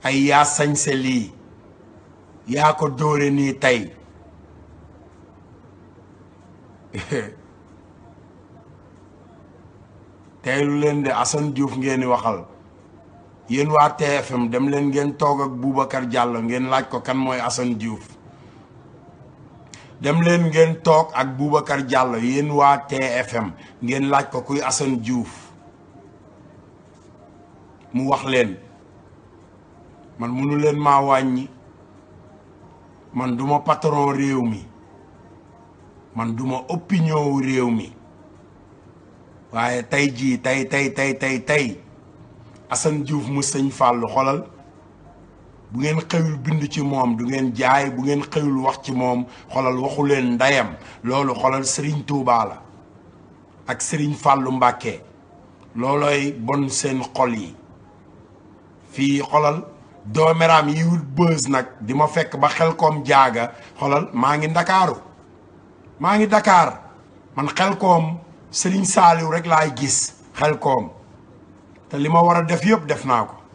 ay yaa sañse lii yaa ko dóore nii tey teylu leen de Assane Diouf ngeen di waxal yéen waa TFM dem leen ngeen toog ak Boubacar Diallo ngeen laaj ko kan mooy Assane Diouf dem leen ngeen toog ak Boubacar Diallo yéen waa TFM ngeen laaj ko kuy Assane Diouf mu wax leen man munu leen maa wàññi man duma patron réew mi man duma opinion wu réew mi waaye tey jii tey tey tey tey tey Assane Diouf mu sëñ Fallou xolal bu ngeen xëyul bind ci moom du ngeen jaay bu ngeen xëyul wax ci moom xolal waxu leen ndeyam loolu xolal Serigne Touba la ak Serigne Fallou Mbacké loolooy bon seen xol yi fii xolal doomeraam yi wut bës nag di ma fekk ba xel koom jaaga xolal maa ngi ndakaaru maa ngi Dakar man xel koom Serigne Saliou rek laay gis xel koom te li ma war a def yëpp def naa ko